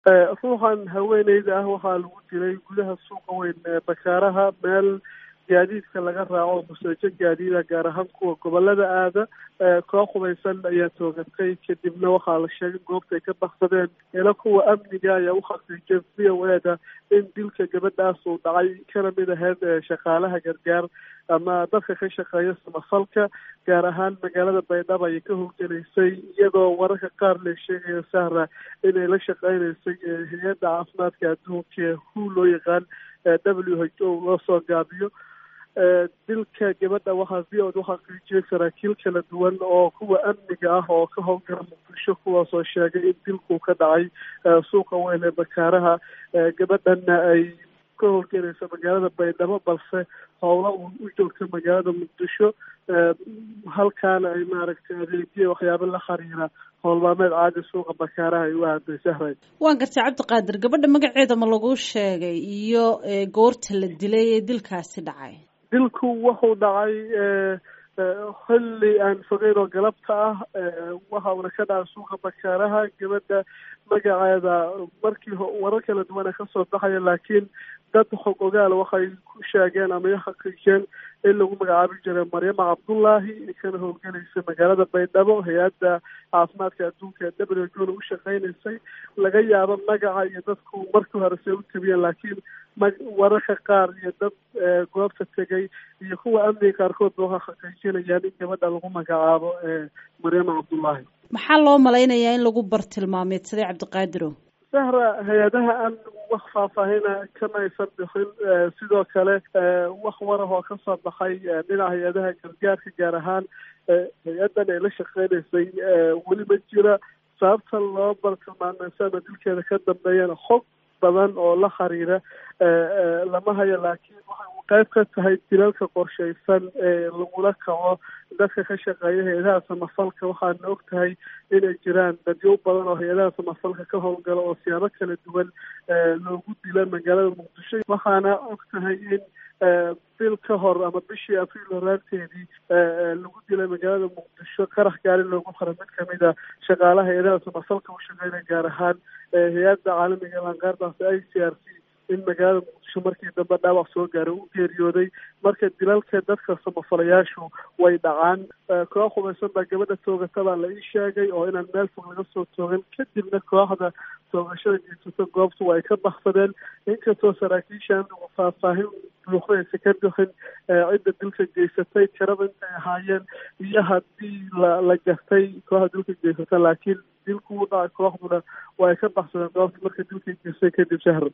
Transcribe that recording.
ruuxan haweeneyda ah waxaa lagu dilay gudaha suuqa weyn ee bakaaraha meel gaadiidka laga raaco museejo gaadiida gaar ahaan kuwa gobolada aada koox hubaysan ayaa toogatay kadibna waxaa la sheegay goobta ay ka baksadeen ila kuwa amniga ayaa u xaqiijiyay v o eda in dilka gabadhaas uu dhacay kana mid ahayd shaqaalaha gargaar ama dadka ka shaqeeya samafalka gaar ahaan magaalada baydhabo ayay ka howlgelaysay iyadoo wararka qaar la sheegayo sahra inay la shaqeynaysay hay-adda caafimaadka adduunka ee hu loo yaqaan w h o loo soo gaabiyo dilka gabadha waxaa v od uxaqiijiyay saraakiil kala duwan oo kuwa amniga ah oo ka howlgala muqdisho kuwaasoo sheegay in dilku ka dhacay suuqa weyn ee bakaaraha gabadhana ay ka howlgelaysa magaalada baydhabo balse howla uun u joogta magaalada muqdisho halkaana ay maaragtay adeegya waxyaaba la xiriira howlmaameed caadi suuqa bakaaraha ay u aaday sahray waan gartay cabdiqaadir gabadha magaceeda ma lagu sheegay iyo goorta la dilay ee dilkaasi dhacay dilku wuxuu dhacay xilli aan fogeyn oo galabta ah waxa uuna ka dhacay suuqa bakaaraha gabadha magaceeda markii warar kala duwana kasoo baxaya laakiin dad xog ogaal waxay ku sheegeen ama xaqiijeen in lagu magacaabi jiray maryama cabdullaahi kana howlgelaysa magaalada baydhabo hay-adda caafimaadka adduunka ee w h o u shaqeynaysay laga yaabo magaca iyo dadku markii hore se u tabiyeen laakiin wararka qaar iyo dad goobta tegay iyo kuwa amniga qaarkoodba waxay xaqiijinayaan in gabadha lagu magacaabo maryama cabdullaahi maxaa loo malaynayaa in lagu bartilmaameedsaday cabdiqaadiro sahra hay-adaha amnigu wax faahfaahina kama aysan bixin sidoo kale wax warah oo kasoo baxay dhinaca hay-adaha gargaarka gaar ahaan hay-addan ay la shaqeynaysay weli ma jira sababta loo bartilmaameysa ama dilkeeda ka dambeeyana xog badan oo la xiriira lama hayo laakiin waxay u qayb ka tahay dilalka qorshaysan ee lagula kaco dadka ka shaqeeya hay-adaha samafalka waxaana og tahay inay jiraan dadyo badan oo hay-adaha samafalka ka howlgala oo siyaabo kala duwan loogu dila magaalada muqdisho waxaana og tahay in bil ka hor ama bishii abriil horaanteedii lagu dilay magaalada muqdisho qarax gaari loogu xiray mid kamid a shaqaalaha hay-adaha samafalka u shaqeynaya gaar ahaan hay-adda caalamiga lanqaardaas i c r c in magaalada muqdisho markii dambe dhaawac soo gaaray u geeriyooday marka dilalka dadka samafalayaashu way dhacaan koox hubaysan baa gabadha toogata baa la ii sheegay oo inaan meel fog laga soo toogan kadibna kooxda toogashada geysato goobtu way ka baksadeen inkastoo saraakiisha amnigu faahfaahin buuxda aysa ka bixin cidda dilka geysatay tirada intay ahaayeen iyo haddii la la gartay kooxda dilka geysata laakiin dilku u dhacay kooxduna way ka baksadeen goobta marka dilka geystay kadib shahra